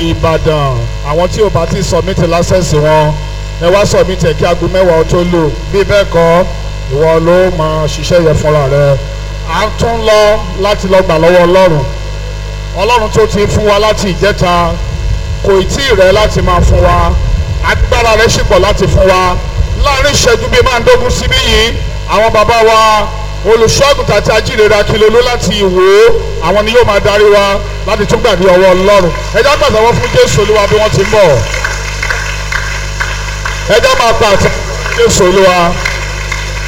ìbàdàn àwọn tí ò bá ti submit lásẹ̀sì wọn ẹ wá submit ẹ̀ kí aago mẹ́wàá ó tó lò bí bẹ́ẹ̀ kọ́ ìwọ ló máa ṣiṣẹ́ yẹn fúnra rẹ à ń tún lọ láti lọ gbà lọ́wọ́ ọlọ́run ọlọ́run tó ti fún wa láti ìjẹta kò tí ì rẹ láti máa fún wa agbára rẹ sì pọ̀ láti fún wa láàrin ìṣẹ́jú bíi máa ń dógún síbí yìí àwọn bàbá wa olùṣọ́àgùtà àti ajíhìnrere akílolú láti ìwò àwọn ni yóò máa darí wa láti tún gbàdí ọwọ́ ọlọ́run ẹjọ́ pàtàkì fún jésù olúwa bí wọ́n ti ń bọ̀ ẹjọ́ máa pa àti jésù olúwa.